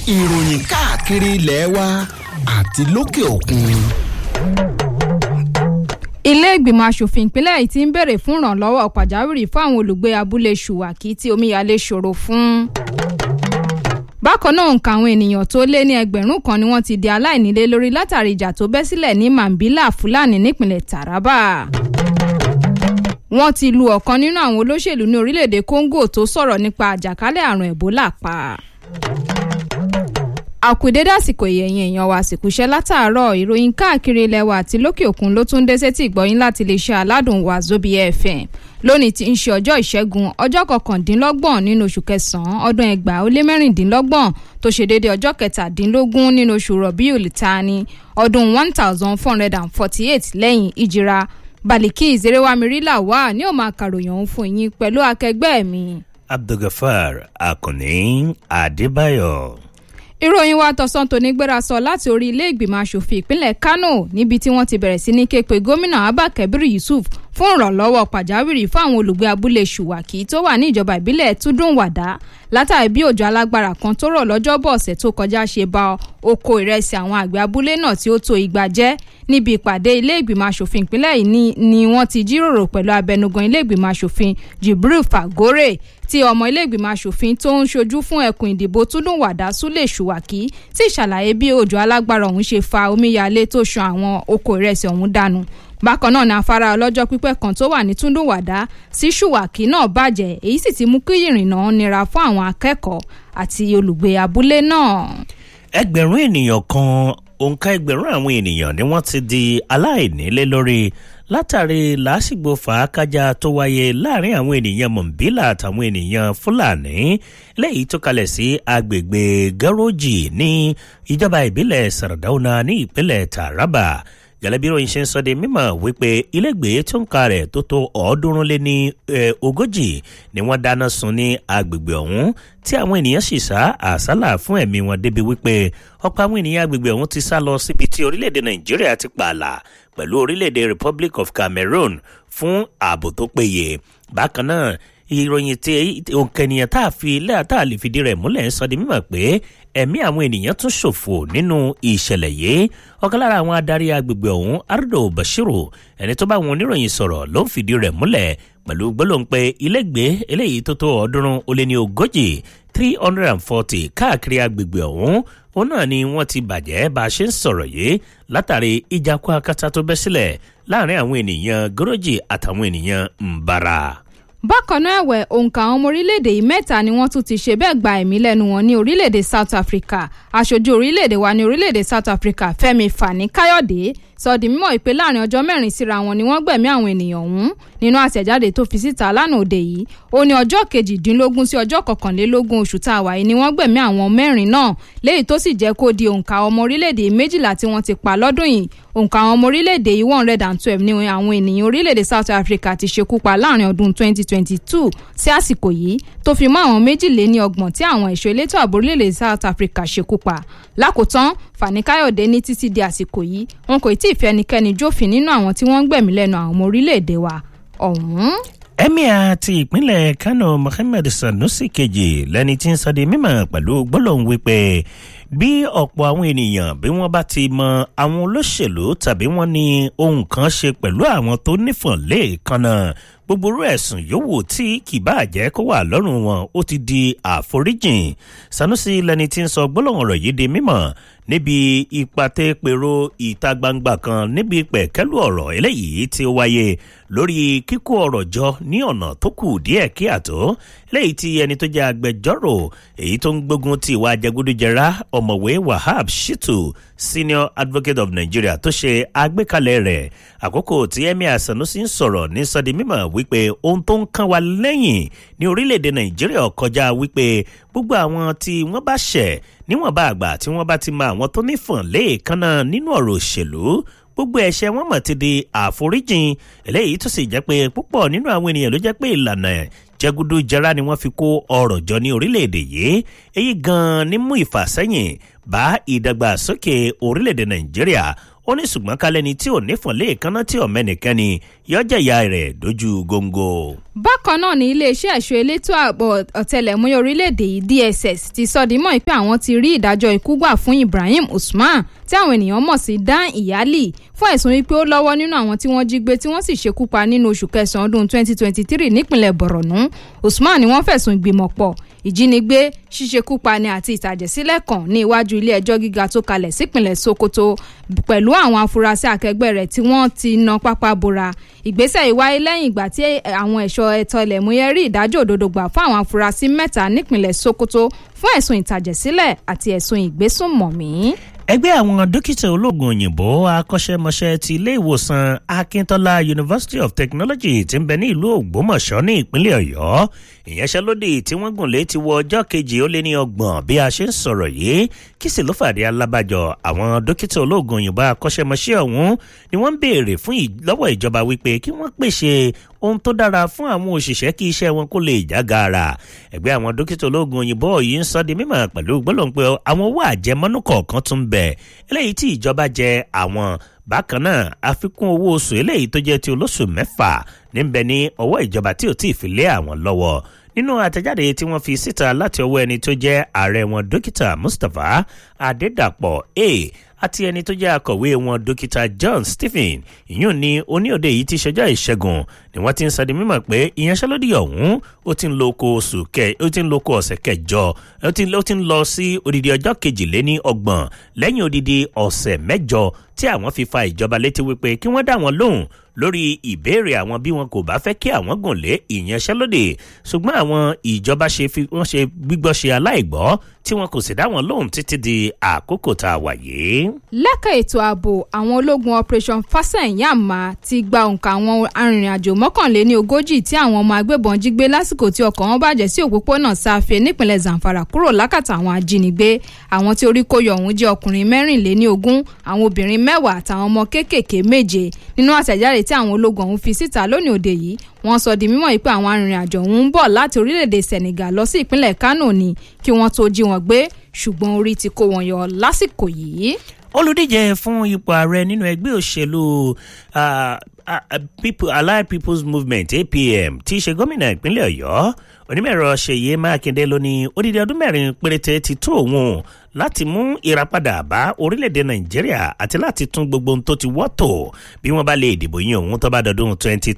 ìròyìn káàkiri ilẹ̀ wa àti lókè òkun. ilé ìgbìmọ̀ asòfin ìpínlẹ̀ yìí ti ń béèrè fún ìrànlọ́wọ́ pàjáwìrì fún àwọn olùgbé abúlé ṣùwàkí tí omíyalé ṣòro fún. bákan náà nǹkan àwọn ènìyàn tó lé ní ẹgbẹ̀rún kan ni wọ́n ti di aláìnílé lórí látàrí ìjà tó bẹ́ sílẹ̀ ní mambila fúlàní nípìnlẹ̀ taraba. wọ́n ti lu ọ̀kan nínú àwọn olóṣèlú ní orílẹ̀-èdè congo tó sọ̀rọ̀ nípa àjàkálẹ̀ àrùn ebola pa àkùdédé àsìkò ìyẹ̀yìn èèyàn wa àsìkò iṣẹ́ látàárọ̀ ìròyìn káàkiri ilẹ̀ wa àti lókè òkun ló tún dé sétí ìgbọ́yìn láti lè ṣe aládùn wa zobi fm lónìí tí ń ṣe ọjọ́ ìṣẹ́gun ọjọ́ kọkàndínlọ́gbọ̀n nínú oṣù kẹsàn-án ọdún ẹgbàá ó lé mẹ́rìndínlọ́gbọ̀n tó ṣe déédéé ọjọ́ kẹtàdínlógún nínú oṣù rọ̀bíùl tani ọdún one thousand four hundred and forty eight lẹ́yìn ìjìra baliki ìzerewamiri wà ní òun máa kàròyìn òun fún yín pẹ̀lú akẹgbẹ́ mi. abdulgafar akànní adébáyọ̀ ìròyìn wa tọ̀sán tòní gbéra sọ láti orí ilé ìgbìmọ̀ asòfin ìpínlẹ̀ kano níbi tí wọ́n ti bẹ̀rẹ̀ sí ní ké pe gómìnà abba kabir yusuf fún ìrànlọ́wọ́ pàjáwìrì fún àwọn olùgbé abúlé ṣùwàkì tó wà ní ìjọba ìbílẹ̀ túndúnwàdà látàrí bí òjò alágbára kan tó rọ̀ lọ́jọ́bọ̀ ọ̀sẹ̀ tó kọjá ṣe ba oko ìrẹsì àwọn àgbẹ̀ abúlé náà tí ó tó igba jẹ́ níbi ìpàdé ilé ìgbìmọ̀ asòfin ìpínlẹ̀ yìí ni wọ́n ti jíròrò pẹ̀lú abẹnugan ilé ìgbìmọ̀ asòfin jibril fagore tí ọmọ ilé ìgbìmọ̀ asòfin tó ń ṣojú fún ẹkùn ìdìbò túndúnwàdà súlẹ̀ ṣùwàkì tí ìṣàlàyé bí òjò alágbára ọ̀hún ṣe fa omíyalé tó ṣan àwọn oko ìrẹsì ọ̀hún dànù bákan náà ní afárá ọlọ́jọ́ pípẹ́ kan tó wà ní túndúnwàdà sí ṣùwàkì náà bàjẹ́ èyí sì ti mú kí ìrìnnà nira fún àwọn akẹ́kọ̀ọ́ àti olùgbé abúlé náà. ẹgbẹ̀rún ènìyàn kan òǹkà ẹgbẹ̀rún àwọn ènìyàn ni wọ́n ti di aláìnílé lórí látàrí làásìgbò fàákájà tó wáyé láàrin àwọn ènìyàn mọ̀nbílà àtàwọn ènìyàn fúlàní lẹ́yìn tó kalẹ̀ sí agbègbè gẹ́rọ́jì ní ìjọba ìbílẹ̀ sàràdáwọnà ní ìpínlẹ̀ taraba gẹ́lẹ́bí ròyìn ṣe ń sọ de mímọ̀ wípé ilégbèé tó ń ka rẹ̀ tó tó ọ̀ọ́dúnrún lé ní ogójì ni wọ́n dáná sun ní agbègbè ọ̀hún tí àwọn ènìyàn sì sá àsálà fún ẹ̀mí wọn débi wípé ọ̀pọ̀ àwọn ènìyàn agbègbè ọ̀hún ti sá lọ síbi tí orílẹ̀-èdè nàìjíríà ti pààlà pẹ̀lú orílẹ̀-èdè republic of cameroon fún ààbò tó péye bákan náà ìròyìn tí òǹkẹ̀nìyàn tá a fi ilé tá a lè fìdí rẹ̀ múlẹ̀ ń sọ di mímọ̀ pé ẹ̀mí àwọn ènìyàn tún ṣòfò nínú ìṣẹ̀lẹ̀ yìí ọ̀kan lára àwọn adarí agbègbè ọ̀hún ardo bashiru ẹni tó bá àwọn oníròyìn sọ̀rọ̀ ló ń fìdí rẹ̀ múlẹ̀ pẹ̀lú gbólóhùn pé ilégbèé eléyìí tó tó ọ̀ọ́dúnrún ó lé ní ogójì three hundred and forty káàkiri agbègbè ọ̀hún òun náà ni wọ́n ti bàjẹ́ bá a ṣe ń sọ̀rọ̀ yìí látàrí ìjákú akátá tó bẹ́ sílẹ̀ láàrin àwọn ènìyàn gọ́rọ́jì àtàwọn ènìyàn mbara bákan náà ẹ̀wẹ̀ òǹkà àwọn ọmọ orílẹ̀-èdè yìí mẹ́ta ni wọ́n tún ti ṣe bẹ́ẹ̀ gba ẹ̀mí lẹ́nu wọn ní orílẹ̀-èdè south africa aṣojú orílẹ̀-èdè wa ní orílẹ̀-èdè south africa fẹ́mi fani káyọ̀dé sọ di mímọ̀ ìpè láàrin ọjọ́ mẹ́rin síra wọn ni wọ́n gbẹ̀mí àwọn ènìyàn ọ̀hún nínú àtẹ̀jáde tó fi síta lánàá òde yìí ó ní ọjọ́ kejìdínlógún sí ọjọ́ kọkànlélógún oṣù tá a wà yìí ni wọ́n gbẹ̀mí àwọn mẹ́rin náà léyìí tó sì jẹ́ kó di òǹkà ọmọ orílẹ̀-èdè méjìlá tí wọ́n ti pa lọ́dún yìí òǹkà àwọn ọmọ orílẹ̀-èdè yìí one hundred and twelve ni àwọn ènìyàn orílẹ̀-èdè south africa ti ṣekú pa láàrin ọdún twenty twenty two sí àsìkò yìí tó fi mọ́ àwọn méjìléní ọgbọ̀n tí àwọn ẹ̀ṣọ́ elétò ààbò orílẹ̀-èdè south africa ṣekú pa lákòótán fani káyọ̀dé ní títí di àsìkò yìí wọn kò tí ì fi ẹnikẹ́ni jófin nínú àwọn tí wọ́n ń gbẹ̀mí lẹ́nu àwọn ọmọ orílẹ̀-èdè wa ọ̀hún. emir ti ìpínlẹ̀ kano mohammed sanusi kejì lẹni tí ń sọ di mímọ̀ pẹ̀lú gbólóhùn wípé bí ọ̀pọ̀ àwọn ènìyàn bí wọ́n bá ti mọ àwọn olóṣèlú tàbí wọ́n ní ohun kan ṣe pẹ̀lú àwọn tó nífọ̀n lẹ́ẹ̀kan náà gbogbo orú ẹ̀sùn yòówù tí kì bá jẹ́ kó wà lọ́rùn wọn ó ti di àforíjìn sanusi lẹni tí ń sọ gbólóhùn ọ̀rọ̀ yìí di mímọ̀ níbi ìpàtẹ́pẹ̀rọ ìta gbangba kan níbi pẹ̀kẹ́lú ọ̀rọ̀ eléyìí tí ó wáyé lórí kíkó ọ̀rọ̀ jọ ní ọ̀nà tó kù díẹ̀ kí àtó eléyìí tí ẹni tó jẹ́ agbẹjọ́rò èyí tó ń gbógun ti ìwà jẹgúdújẹrá ọ̀mọ̀wé wahab shitu senior advocate of nigeria tó ṣe àgbékalẹ̀ rẹ̀ àkókò tí emir sanusi ń sọ̀rọ̀ ní sọ́di mímọ̀ wípé ohun tó ń kán wa lẹ́yìn ní orílẹ̀-èdè nàìjíríà kọjá wípé gbogbo àwọn tí wọ́n bá ṣẹ̀ níwọ̀nba àgbà tí wọ́n bá ti mọ àwọn tó nífọ̀n léèkánná nínú ọ̀rọ̀ òṣèlú gbogbo ẹ̀ṣẹ̀ wọn mọ̀ ti di àforíjìn eléyìí tó sì jẹ́ pé púpọ̀ nínú àwọn ènìyàn ló jẹ́ pé ìlànà jẹgudu jẹra ni wọ́n fi kó ọrọ̀ jọ ní orílẹ̀-èdè yìí èyí gan-an ní mú ìfàsẹ́yìn bá ìdàgbàsókè orílẹ̀-èdè nàìjíríà ó ní ṣùgbọ́n kálẹ́ni tí ò nífọ̀n léèkánná tí ọ̀mẹ́nìkẹ́ni yọjẹ̀yà rẹ̀ dojú góńgó. bákan náà ní iléeṣẹ́ ẹ̀ṣọ́ elétò ààbò ọ̀tẹlẹ̀múyẹ́ orílẹ̀-èdè yìí dss ti sọ di mọ́ pé àwọn ti rí ìdájọ́ ikú gbà fún ibrahim usman tí àwọn ènìyàn mọ̀ sí dan iyali fún ẹ̀sùn wípé ó lọ́wọ́ nínú àwọn tí wọ́n jí gbé tí wọ́n sì ṣekú pa nínú oṣù kẹsàn-án ọdún 2023 nípìnlẹ̀ borno usman ni wọ́n fẹ̀sùn ìgbìmọ̀pọ̀ ìjínigbé ṣíṣekúpani àti ìtàjẹ̀sílẹ̀ kan ní iwájú ilé ẹjọ́ gíga tó kalẹ̀ sípìnlẹ̀ sokoto pẹ̀lú àwọn afurasí akẹgbẹ́ rẹ̀ tí wọ́n ti na pápá bora ìgbésẹ̀ yìí wáyé lẹ́yìn ìgbà tí àwọn ẹ̀ṣọ́ ẹ̀tọ́ ilẹ̀múyẹ́ rí ìdájọ́ òdodo gbà fún àwọn afurasí mẹ́ta nípìnlẹ̀ sokoto fún ẹ̀sùn ìtàjẹ̀sílẹ̀ àti ẹ̀sùn ìgbésùnmọ̀mí ẹgbẹ́ àwọn dókítà ológun òyìnbó akọ́ṣẹ́mọṣẹ́ ti ilé ìwòsàn akíntola university of technology ti ń bẹ ní ìlú ògbómọ̀ṣọ́ ní ìpínlẹ̀ ọ̀yọ́ ìyanṣẹ́lódì tí wọ́n gùn lé ti wọ ọjọ́ kejì ó lé ní ọgbọ̀n bí a ṣe ń sọ̀rọ̀ yìí kí sì ló fàdé alábàjọ àwọn dókítà ológun òyìnbó akọ́ṣẹ́mọṣẹ́ ọ̀hún ni wọ́n ń béèrè fún lọ́wọ́ ìjọba wípé kí wọ́n pèsè ohun tó dára fún àwọn òṣìṣẹ́ kí iṣẹ́ wọn kó lè já gaara ẹgbẹ́ àwọn dókítà ológun òyìnbó yìí ń sọ di mímọ̀ pẹ̀lú gbólóhùn pé àwọn owó àjẹmọ́nú kọ̀ọ̀kan tún bẹ̀ eléyìí tí ìjọba jẹ àwọn bákan náà àfikún owó oṣù eléyìí tó jẹ́ ti olóṣù mẹ́fà níbẹ̀ ní ọwọ́ ìjọba tí ò tí ì fi lé àwọn lọ́wọ́ nínú àtẹ̀jáde tí wọ́n fi síta láti ọwọ́ ẹni tó jẹ́ ààrẹ wọn dókítà mustapha adédàpọ̀ a àti ẹni tó jẹ́ akọ̀wé wọn dókítà john stephen ìyún ní oníòde yìí ti ṣẹjọ́ ìṣẹ́gun ni wọ́n ti ń sọdí mímọ̀ pé ìyanṣẹ́lódì ọ̀hún ó ti ń lo oko oṣù kẹ ó ti ń lo oko ọ̀sẹ̀ kẹjọ ó ti ń lọ sí odidi ọjọ́ kejìléní ọgbọ̀n lẹ́yìn odidi ọ̀sẹ̀ mẹ́jọ tí àwọn fi fa ìjọba létí wípé kí wọ́n dá wọn lóhùn lórí ìbéèrè àwọn bí wọn kò bá fẹ́ kí àwọn gùn lé ìyanṣẹ́lódì ṣùgbọ́n àwọn ìjọba ṣe fi wọ́n ṣe gbígbọ́ ṣe aláìgbọ́ tí wọn kò sì dá wọn lóhùn títí di àkókò tá a wà yìí. lẹ́ka ètò ààbò àwọn ológun operation fasẹ̀yàmà ti gba òǹkà àwọn arìnrìn-àjò mọ́kànléní ogójì tí àwọn ọmọ agbébọn jí gbé lásìkò tí ọkọ̀ wọn bàjẹ́ sí òpópónà sáfẹ́ nípínlẹ̀ zamfara kúrò lákàtà àwọn ajínigbé àwọn tí orí kó yọ ọ̀hún jẹ́ ọkùnrin mẹ́rìnléní ogún àwọn obìnrin mẹ́wàá àtàwọn ọmọ kéékèèké méje nínú àtẹ̀jáde tí àwọn ológun ọ̀hún fi síta lónìí òde yìí wọ́n sọ di mímọ̀ yìí pé àwọn arìnrìn-àjò ọ̀hún ń bọ̀ láti orílẹ̀-èdè senegal lọ sí ìpínlẹ̀ kano ni kí wọ́n tó jí wọn gbé ṣùgbọ́n orí ti kó wọn yọ lásìkò yìí. olùdíje fún ipò ààrẹ nínú ẹgbẹ́ òṣèlú people allied people's movement apm tí í ṣe gómìnà ìpínlẹ̀ ọ̀yọ́ onímọ̀ẹ̀rọ ṣèyí mákindé ló ní odidi ọdún mẹ́rin péréte ti tó òun láti mú ìràpadà bá orílẹ̀-èdè nàìjíríà àti láti tún gbogbo ohun tó ti wọ́tò bí wọ́n bá lè dìbò yín òun tó bá dọdún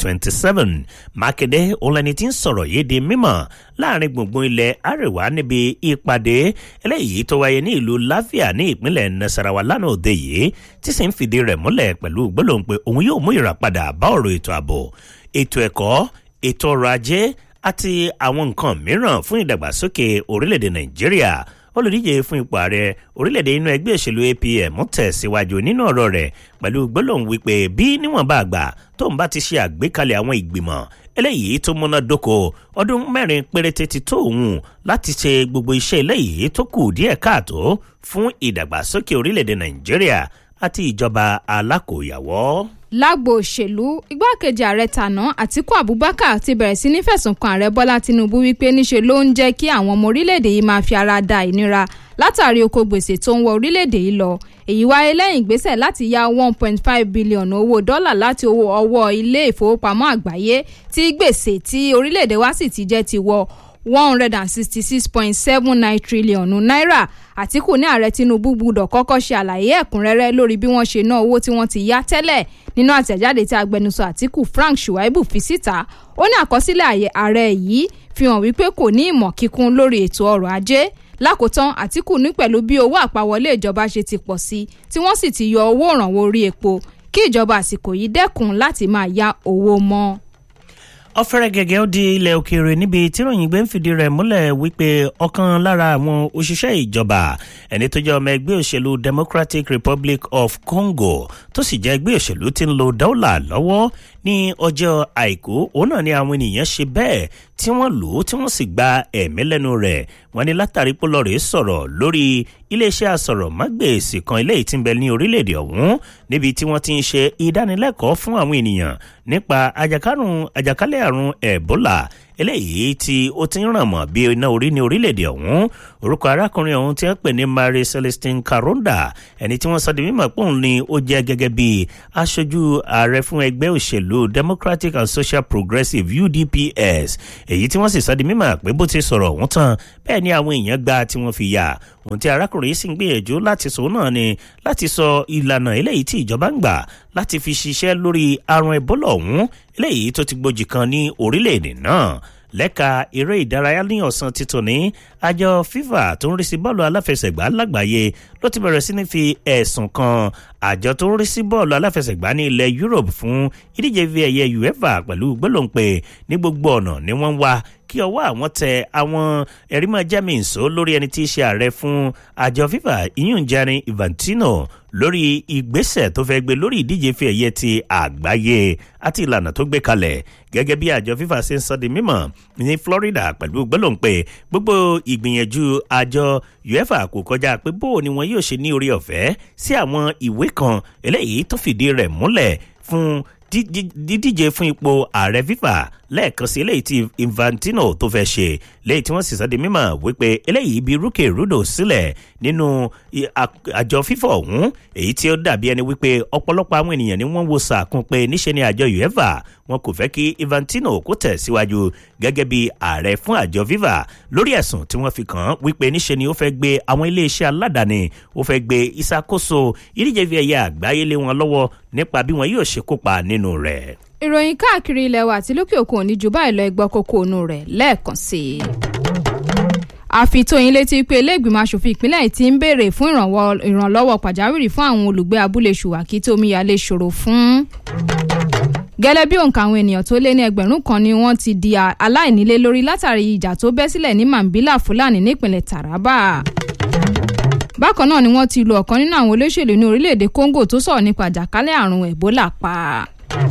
2027 mákindé òun lẹni tí ń sọ̀rọ̀ yìí di mímọ̀ láàrin gbùngbùn ilẹ̀ àríwá níbi ìpàdé eléyìí tó wáyé ní ìlú láfíà ní ìpínlẹ̀ nasarawa lánàá òde yìí tí sì ń fìdí rẹ̀ múlẹ̀ pẹ̀lú gbólóhùn pé òun yóò mú ìràpadà bá ọ̀rọ̀ ètò ààbò ètò ẹ̀kọ́ ètò ọrọ̀ ajé àti àwọn nǹkan mìíràn fún ìdàgbàsókè orílẹ̀-èdè nàìjíríà olùdíje fún ipò ààrẹ orílẹ̀-èdè inú ẹgbẹ́ òṣèlú apm tẹ̀síwájú nínú ọ̀rọ̀ rẹ̀ pẹ̀lú gbólóhùn wípé bí níwọ̀nba àgbà tóun bá ti ṣe àgbékalẹ̀ àwọn ìgbìmọ̀ eléyìí tó múná dóko ọdún mẹ́rin péréte ti tó òun láti ṣe gbogbo iṣẹ́ eléyìí tó kù díẹ̀ káàtó fún ìdàgbàsókè orílẹ̀-èdè nàìjíríà àti ìjọba alákòóyàwó lágbo òṣèlú igbákejì ààrẹ tàná àtiku abubakar ti bẹ̀rẹ̀ sí ní fẹ̀sùn kan ààrẹ bọ́lá tinubu wípé níṣe ló ń jẹ́ kí àwọn ọmọ orílẹ̀-èdè yìí máa fi ara da ìnira látàrí oko gbèsè tó ń wọ orílẹ̀-èdè yìí lọ èyí wáyé lẹ́yìn ìgbésẹ̀ láti ya one point five billion owó dọ́là láti owó ọwọ́ ilé ìfowópamọ́ àgbáyé tí gbèsè tí orílẹ̀-èdè wa sì ti jẹ́ ti wọ one hundred and sixty-six point seven nine trillion naira àtìkù ní ààrẹ tinubu gbúdọ̀ kọ́kọ́ ṣe àlàyé ẹ̀kúnrẹ́rẹ́ lórí bí wọ́n ṣe ná owó tí wọ́n ti yá tẹ́lẹ̀ nínú àtẹ̀jáde tí agbẹnusọ àtìkù frank shuaibu fi síta ó ní àkọsílẹ̀ ààrẹ yìí fi hàn wípé kò ní ìmọ̀ kíkún lórí ètò ọrọ̀ ajé lákòótán àtìkù ní pẹ̀lú bí owó àpawọlé ìjọba ṣe ti pọ̀ sí tí wọ́n sì ti yọ owó ìrànwọ́ orí epo kí ìjọba àsìkò yìí dẹ́kun láti máa ya owó mọ́ ọ̀fẹ́rẹ́ gẹ́gẹ́ ó di ilẹ̀ òkèèrè níbi tíròyìn gbé ń fìdí rẹ̀ múlẹ̀ wípé ọ̀kan lára àwọn òṣìṣẹ́ ìjọba ẹni tó jẹ́ ọmọ ẹgbẹ́ òṣèlú democratic republic of congo tó sì jẹ́ ẹgbẹ́ òṣèlú tí ń lo dọ́là lọ́wọ́ ní ọjọ́ àìkú òun náà ni àwọn ènìyàn ṣe bẹ́ẹ̀ tí wọ́n lò ó tí wọ́n sì gba ẹ̀mí lẹ́nu rẹ̀ wọ́n ní látàrí pólọ́rẹ̀ sọ̀rọ̀ lórí iléeṣẹ́ asọ̀rọ̀mágbèsì kan eléyìí tí ń bẹ ní orílẹ̀-èdè ọ̀hún níbi tí wọ́n ti ń ṣe ìdánilẹ́kọ̀ọ́ fún àwọn ènìyàn nípa àjàkálẹ̀ àrùn ẹ̀bólà eléyìí tí ó ti ń ràn mọ́ bí iná orí ní orílẹ̀-èdè ọ̀hún orúkọ arákùnrin ọ̀hún tí wọ́n pè ní Marie Celestine Karonda ẹni tí wọ́n sọ di mímọ̀ pé òun ni ó jẹ́ gẹ́gẹ́ bí aṣojú ààrẹ fún ẹgbẹ́ òṣèlú Democratic and Social Progressive UDPS èyí tí wọ́n sì sọ di mímọ̀ pé bó ti sọ̀rọ̀ ọ̀hún tán bẹ́ẹ̀ ni àwọn èèyàn gba tí wọ́n fi yà ohun tí arákùnrin yìí sì ń gbìyànjú láti sọ náà ni láti sọ ìlànà eléyìí tí ìjọba ń gbà láti fi ṣiṣẹ́ lórí àrùn Ebola ọ̀hún eléyìí tó ti gbòjì kan ní orílẹ̀-èdè náà lẹ́ka eré ìdárayá ní ọ̀sán títún ní àjọ FIFA tó ń rí sí bọ́ọ̀lù aláfẹsẹ̀gbá lágbàáyé ló ti bẹ̀rẹ̀ sí ní fi ẹ̀sùn kan àjọ tó ń rí sí bọ́ọ̀lù aláfẹsẹ̀gbá ní ilẹ̀ Europe fún ìdíje fi ẹ̀yẹ UEFA pẹ̀lú gbólóǹpẹ̀ ní gbogbo ọ̀nà ni wọ́n ń wá kí ọwọ́ àwọn tẹ àwọn ẹ̀rímọ̀ jẹ́mìínsó lórí ẹni tí í ṣe ààrẹ fún àjọ FIFA ìyún Gianni Infantino lórí ìgbésẹ̀ tó fẹ́ gbé lórí ìdíje fi ẹ̀yẹ ti àgbáyé àti ìlànà tó gbé kalẹ̀ gẹ́gẹ́ bí àjọ FIFA ṣe ń sọ di mímọ̀ ní Florida pẹ̀lú gbólóǹpẹ̀ gbogbo ìgbìyànjú àjọ UEFA kò kọjá pé bó ni wọn yóò ṣe ní orí ọ̀fẹ́ sí àwọn ìwé kan eléyìí tó fìdí rẹ̀ múlẹ̀ fún dídíje fún ipò ààrẹ FIFA lẹ́ẹ̀kan sí eléyìí tí Infantino tó fẹ́ ṣe lẹ́yìn tí wọ́n sì sọ di mímọ̀ wípé eléyìí bí rúkè rúdò sílẹ̀ nínú àjọ FIFA ọ̀hún èyí tí ó dàbí ẹni wípé ọ̀pọ̀lọpọ̀ àwọn ènìyàn ni wọ́n wo sàkún pé níṣe ni àjọ UEFA wọn kò fẹ́ kí Infantino kó tẹ̀ síwájú gẹ́gẹ́ bí ààrẹ fún àjọ FIFA lórí ẹ̀sùn tí wọ́n fi kàn án wípé níṣe ni ó fẹ́ gbé àwọn iléeṣẹ́ aládàáni ó fẹ́ gbé ìṣàkóso ìdíje fi ẹ̀yẹ àgbáyé lé wọn lọ́wọ́ nípa bí wọn yóò ṣe kópa nínú rẹ̀ ìròyìn káàkiri ilẹ̀ wa àti lókè òkun òní ju báyìí lọ ẹgbọ́ kókó ònú rẹ̀ lẹ́ẹ̀kan sí i. àfitóyin létí pé iléègbìmọ̀ asòfin ìpínlẹ̀ yìí ti ń béèrè fún ìrànlọ́wọ́ pàjáwìrì fún àwọn olùgbé abúlé ṣùwàkí tó omíyalé ṣòro fún. gẹ́lẹ́ bí òǹkà àwọn ènìyàn tó lé ní ẹgbẹ̀rún kan ni wọ́n ti di aláìnílé lórí látàrí ìjà tó bẹ́ sílẹ̀ ní Mambila Fúlàní nípìnlẹ̀ Taraba bákan náà ni wọ́n ti lu ọ̀kan nínú àwọn olóṣèlú ní orílẹ̀-èdè Congo tó sọ̀rọ̀ nípa àjàkálẹ̀ àrùn Ebola pa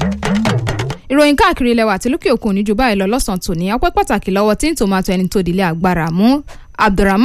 ìròyìn káàkiri ilẹ̀ wa àti lókè òkun ní ju báyìí lọ lọ́sàn-án tòní ọpẹ́ pàtàkì lọ́wọ́ tí ń tòmátò ẹni tó dilé agbára mú Abdulrahman